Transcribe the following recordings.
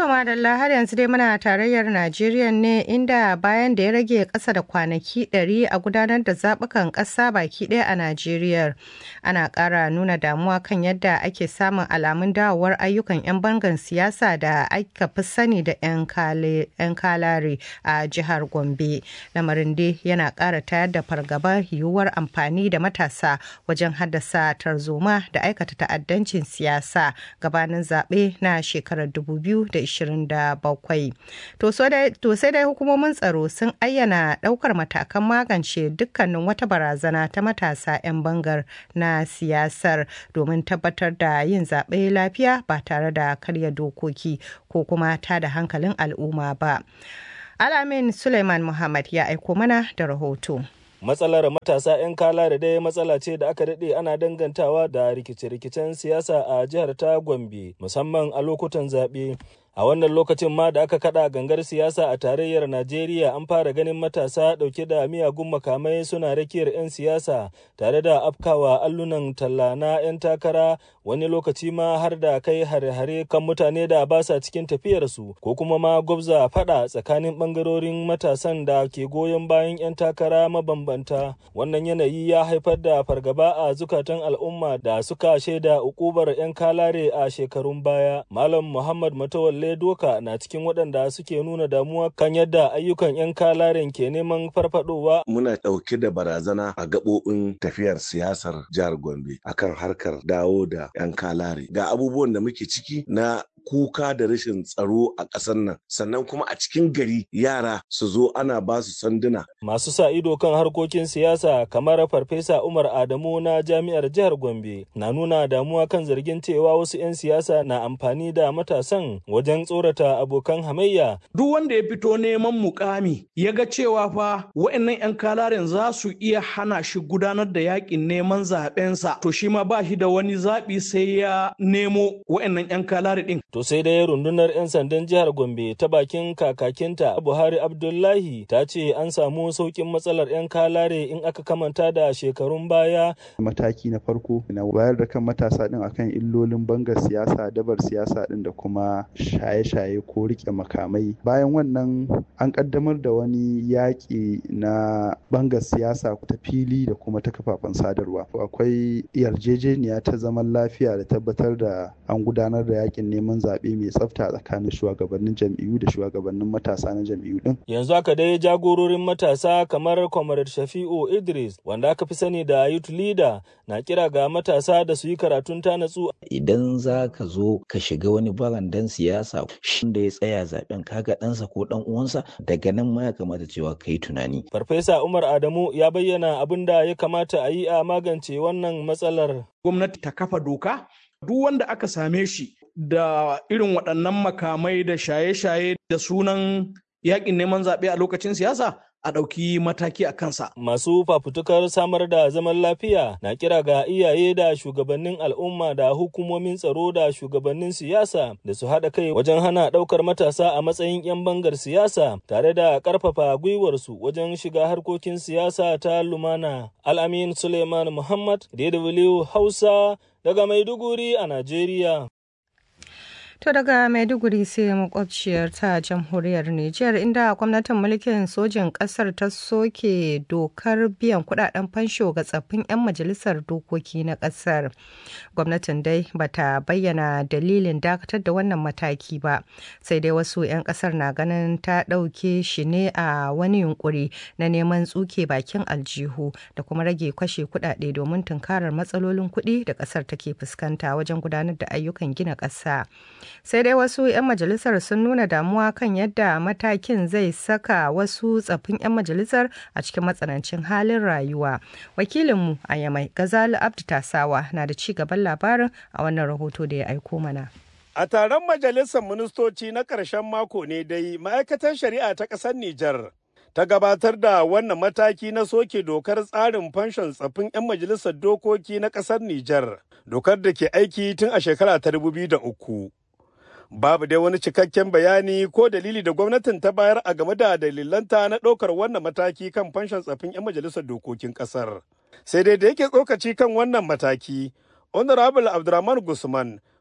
madalla har yanzu dai muna tarayyar Najeriya ne inda bayan da ya rage ƙasa da kwanaki 100 a gudanar da zaɓukan ƙasa baki ɗaya a Najeriya. Ana ƙara nuna damuwa kan yadda ake samun alamun dawowar ayyukan 'yan bangan siyasa da aka fi sani da 'yan kalare a jihar Gombe. Lamarin dai yana ƙara tayar da fargabar yiwuwar amfani da matasa wajen haddasa tarzoma da aikata ta'addancin siyasa gabanin zaɓe na shekarar 2027. To sai dai hukumomin tsaro sun ayyana ɗaukar matakan magance dukkanin wata barazana ta matasa 'yan bangar na siyasar domin tabbatar da yin zaɓe lafiya ba tare da karya dokoki ko kuma ta da hankalin al'umma ba. Alamin Suleiman Muhammad ya aiko mana da rahoto. matsalar matasa 'yan kala da dai matsala ce da aka daɗe ana dangantawa da rikice-rikicen siyasa a jihar ta gombe musamman a lokutan zaɓe a wannan lokacin ma da aka kada gangar siyasa a tarayyar najeriya an fara ganin matasa dauke da miyagun makamai suna rakiyar 'yan siyasa tare da afkawa allunan talla na 'yan takara wani lokaci ma har da kai hare-hare kan mutane da ba sa cikin tafiyarsu ko kuma ma gwabza fada tsakanin bangarorin matasan da ke goyon bayan 'yan takara mabambanta wannan yanayi ya haifar da fargaba a zukatan al'umma da suka shaida ukubar 'yan kalare a shekarun baya malam muhammad matawalle doka na cikin waɗanda suke nuna damuwa kan yadda ayyukan 'yan kalaren ke neman farfadowa. Muna ɗauke da barazana a gaɓoɓin tafiyar siyasar jihar Gombe akan harkar dawo da 'yan kalare. Ga abubuwan da muke ciki na kuka da rashin tsaro a ƙasar nan sannan kuma a cikin gari yara su zo ana ba su sanduna. Masu sa ido kan harkokin siyasa kamar Farfesa Umar Adamu na Jami'ar Jihar Gombe na nuna damuwa kan zargin cewa wasu 'yan siyasa na amfani da matasan wajen tsorata abokan hamayya. Duk wanda ya fito neman mukami ya ga cewa fa wa'annan 'yan kalaren za su iya hana shi gudanar da yakin neman zaɓensa to shi ma ba shi da wani zaɓi sai ya nemo wa'annan 'yan kalare ɗin. To sai dai rundunar 'yan sandan jihar Gombe ta bakin kakakinta Buhari Abdullahi ta ce an samu sauƙin matsalar 'yan kalare in aka kamanta da shekarun baya. Mataki na farko na wayar da kan matasa din akan illolin bangar siyasa, dabar siyasa din da kuma shaye-shaye ko rike makamai. Bayan wannan an kaddamar da wani yaƙi na bangar siyasa ta fili da kuma ta kafafen sadarwa. Akwai yarjejeniya ta zaman lafiya da tabbatar da an gudanar da yaƙin neman zaɓe mai tsafta tsakanin shugabannin jam'iyyu da shugabannin matasa na jam'iyyu din. Yanzu haka dai jagororin matasa kamar Comrade Shafi'u Idris wanda aka fi sani da Youth Leader na kira ga matasa da su yi karatun ta natsu. Idan za ka zo ka shiga wani barandan siyasa shi da ya tsaya zaben kaga ɗansa ko ɗan uwansa daga nan ma ya kamata cewa ka yi tunani. Farfesa Umar Adamu ya bayyana abin da ya kamata a yi a magance wannan matsalar. Gwamnati ta kafa doka duk wanda aka same shi da irin waɗannan makamai da shaye-shaye da sunan yakin neman zaɓe a lokacin siyasa a ɗauki mataki a kansa. Masu fafutukar samar da zaman lafiya na kira ga iyaye da shugabannin al'umma da hukumomin tsaro da shugabannin siyasa da su haɗa kai wajen hana ɗaukar matasa a matsayin 'yan bangar siyasa tare da ƙarfafa gwiwarsu wajen shiga harkokin siyasa ta lumana. Al'amin Suleiman Muhammad, DW Hausa, daga Maiduguri a Najeriya. To daga Maiduguri sai makwabciyar ta jamhuriyar Nijar inda gwamnatin mulkin sojin kasar ta soke dokar biyan kudaden fansho ga tsaffin 'yan majalisar dokoki na kasar. Gwamnatin dai bata bayyana dalilin dakatar da wannan mataki ba, sai dai wasu 'yan kasar na ganin ta ɗauke shi ne a wani yunkuri na neman tsuke bakin aljihu da kuma rage kashe kudade domin tunkarar matsalolin kuɗi da kasar take fuskanta wajen gudanar da ayyukan gina ƙasa. sai dai wasu 'yan majalisar sun nuna damuwa kan yadda matakin zai saka wasu tsaffin 'yan majalisar a cikin matsanancin halin rayuwa wakilinmu a yamai gazali abdu tasawa na da ci gaban labarin a wannan rahoto da ya aiko mana A taron majalisar ministoci na ƙarshen mako ne dai ma'aikatar shari'a ta ƙasar Nijar ta gabatar da wannan mataki na soke dokar tsarin fanshon tsaffin 'yan majalisar dokoki na ƙasar Nijar, dokar da ke aiki tun a shekara ta uku. Babu dai wani cikakken bayani ko dalili da gwamnatin ta bayar a game da dalilanta na ɗaukar wannan mataki kan fanshon tsaffin 'yan majalisar dokokin ƙasar. Sai dai da yake tsokaci kan wannan mataki, Honorable Abdurrahman Gusman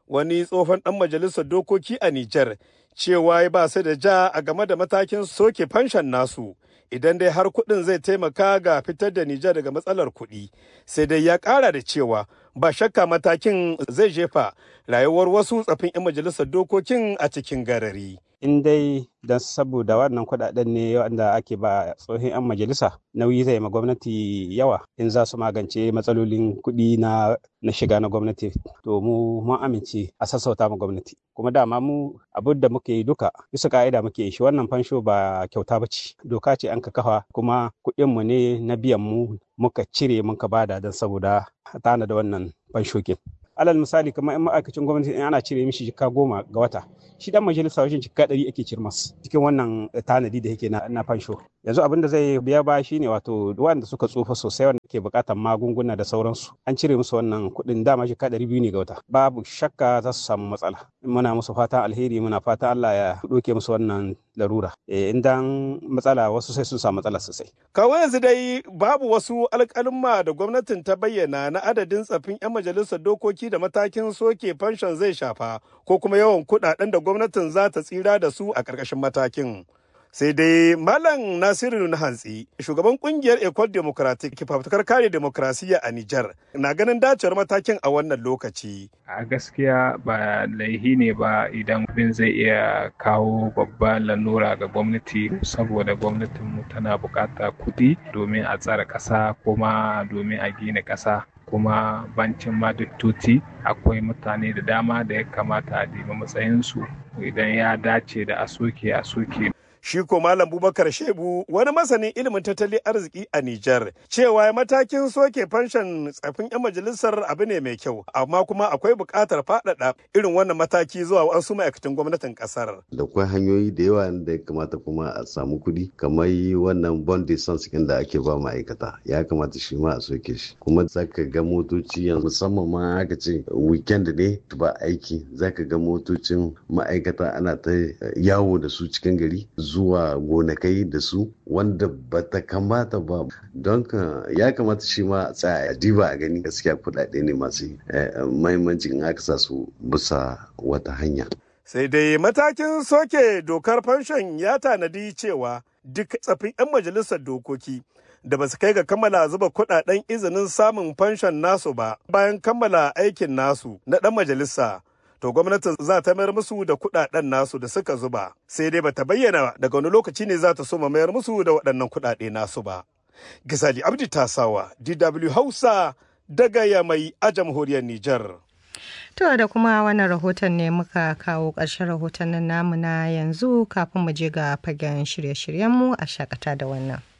wani tsohon ɗan majalisar dokoki a Nijar cewa ya ba su da ja a game da matakin soke fanshan nasu idan dai har kuɗin zai taimaka ga fitar da Nijar daga matsalar kuɗi sai dai ya ƙara da cewa ba shakka matakin zai jefa rayuwar wasu tsafin 'yan majalisar dokokin a cikin garari. in dai don saboda wannan kuɗaɗen ne wanda ake ba tsohon 'yan majalisa nauyi zai ma gwamnati yawa in za su magance matsalolin kuɗi na na shiga na gwamnati to mu mun amince a sassauta ma gwamnati kuma dama mu abin da muke yi duka bisa ka'ida muke yi shi wannan fansho ba kyauta ba ce doka ce an ka kafa kuma kuɗin mu ne na biyan mu muka cire muka bada don saboda tana da wannan fanshokin alal misali kamar in ma'aikacin gwamnati in ana cire mishi jika goma ga wata shi dan majalisa wajen jika ɗari ake cirmas cikin wannan tanadi da yake na, na fansho yanzu abin da zai biya ba shine wato wanda suka tsufa sosai wanda ke buƙatar magunguna da sauransu an cire musu wannan kuɗin dama jika ɗari biyu ne ga wata babu shakka za su samu matsala muna musu fatan alheri muna fatan Allah ya ɗauke musu wannan larura e, in dan matsala wasu sai sun samu matsala sosai kawo yanzu dai babu wasu alƙalma da gwamnatin ta bayyana na adadin tsafin 'yan majalisar dokoki da matakin soke fanshon zai shafa ko kuma yawan kuɗaɗen da gwamnatin za ta tsira da su a ƙarƙashin matakin. sai dai malam nasiru na hantsi shugaban kungiyar ecole democratic fafutukar kare demokrasiyya a nijar na ganin dacewar matakin a wannan lokaci a gaskiya ba laihi ne ba idan bin zai iya kawo babban lalura ga gwamnati saboda gwamnatinmu tana bukata kuɗi domin a tsara ƙasa kuma domin a gina ƙasa kuma bancin madutoti akwai mutane da dama da ya kamata a diba matsayinsu idan ya dace da a soke a soke shi ko Malam Bubakar Shebu wani masanin ilimin tattalin arziki a Nijar cewa matakin soke fanshan tsafin 'yan majalisar abu ne mai kyau amma kuma akwai buƙatar faɗaɗa irin wannan mataki zuwa wasu ma'aikatan gwamnatin ƙasar. Da akwai hanyoyi da yawa da ya kamata kuma a samu kuɗi kamar wannan bond essence da ake ba ma'aikata ya kamata shi ma a soke shi kuma zaka ga motoci yanzu musamman ma aka ce weekend ne ba aiki zaka ga motocin ma'aikata ana ta yawo da su cikin gari zuwa gonakai da su wanda ba ta kamata ba don ya kamata shi ma a tsaya a diba a gani gaskiya kudade ne masu mahimmanci in aka sa su bisa wata hanya. sai dai matakin soke dokar fanshon ya tanadi cewa duk tsafin 'yan majalisar dokoki da ba su kai ga kammala zuba kudaden izinin samun fanshon nasu ba bayan kammala aikin nasu na ɗan majalisa to gwamnatin za ta mayar musu da kudaden nasu da suka zuba sai dai bata bayyana daga wani lokaci ne za ta so mayar musu da waɗannan kudade nasu ba gisali abdi tasawa dw hausa daga yamai a jamhuriyar nijar To da kuma wannan rahoton ne muka kawo ƙarshen rahoton namu na yanzu kafin mu je ga fagen shirye-shiryenmu a shakata da wannan.